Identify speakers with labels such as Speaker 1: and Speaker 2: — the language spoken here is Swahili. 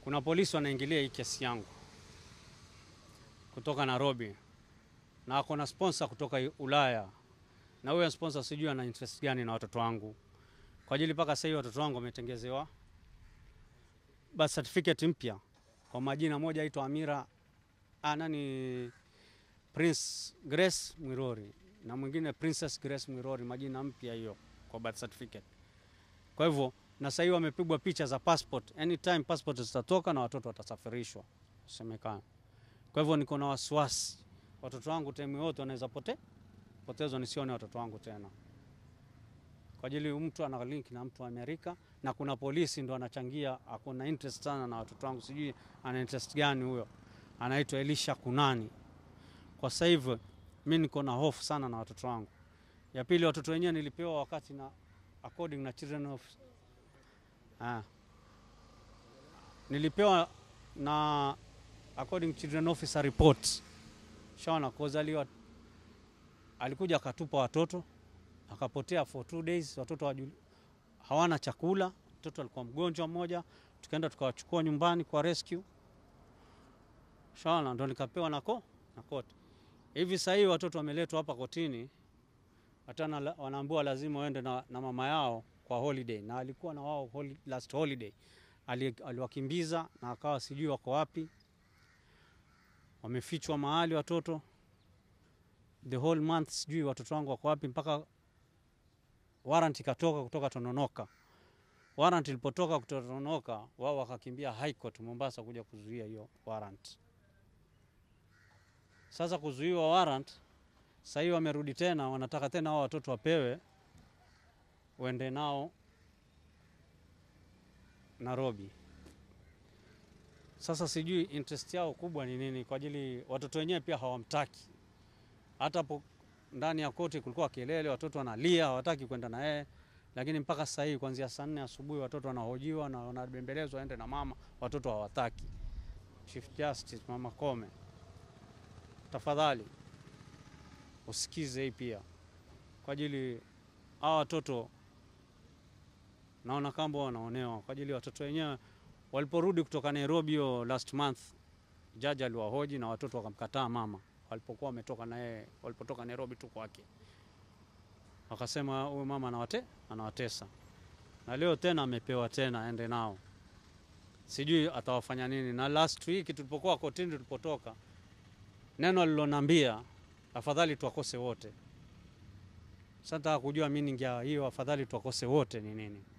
Speaker 1: kuna polisi wanaingilia hii kesi yangu kutoka Nairobi na ako na sponsor kutoka Ulaya, na huyo sponsor sijui ana interest gani na watoto wangu, kwa ajili mpaka sasa hivi watoto wangu wametengezewa birth certificate mpya kwa majina, moja aitwa Amira ah, nani Prince Grace Mwirori na mwingine Princess Grace Mwirori, majina mpya hiyo kwa birth certificate. Kwa hivyo na sasa hivi wamepigwa picha za passport, anytime passport zitatoka na watoto watasafirishwa semekana. Kwa hivyo niko na wasiwasi watoto wangu time yote wanaweza pote potezwa, nisione watoto wangu tena, kwa ajili mtu ana link na mtu wa Amerika na kuna polisi ndo anachangia, akona interest sana na watoto wangu, sijui ana interest gani huyo, anaitwa Elisha Kunani. Kwa sasa hivi mimi niko na hofu sana na watoto wangu. Ya pili, watoto wenyewe nilipewa wakati na according na children of ah, nilipewa na according children officer report shaona kozaliwa, alikuja akatupa watoto akapotea for two days, watoto wajul, hawana chakula. Mtoto alikuwa mgonjwa mmoja, tukaenda tukawachukua nyumbani kwa rescue, shaona ndo nikapewa nako na koti. Hivi sasa hivi watoto wameletwa hapa kotini, hata wanaambiwa lazima waende na, na mama yao kwa holiday, na alikuwa na wao holi, last holiday aliwakimbiza na akawa sijui wako wapi, wamefichwa mahali watoto the whole month, sijui watoto wangu wako wapi, mpaka warrant ikatoka kutoka Tononoka. Warrant ilipotoka kutoka Tononoka, wao wakakimbia High Court Mombasa kuja kuzuia hiyo warrant. Sasa kuzuiwa warrant, sasa hivi wamerudi tena, wanataka tena hao watoto wapewe uende nao Nairobi. Sasa sijui interest yao kubwa ni nini, kwa ajili watoto wenyewe pia hawamtaki. Hata hapo ndani ya koti kulikuwa kelele, watoto wanalia, hawataki kwenda na yeye, lakini mpaka sasa hivi kuanzia saa nne asubuhi watoto wanahojiwa na wanabembelezwa waende na mama, watoto hawataki. Chief Justice Mama Kome, tafadhali usikize hii pia, kwa ajili hawa watoto naona kama wanaonewa kwa ajili watoto wenyewe waliporudi kutoka Nairobi yo last month, jaji aliwahoji na watoto wakamkataa mama walipokuwa wametoka na yeye, walipotoka Nairobi tu kwake, wakasema huyu mama anawate anawatesa, na leo tena amepewa tena aende nao, sijui atawafanya nini. Na last week tulipokuwa kotini, tulipotoka, neno alilonambia afadhali tuwakose wote. Sasa nataka kujua meaning ya hiyo afadhali tuwakose wote ni nini?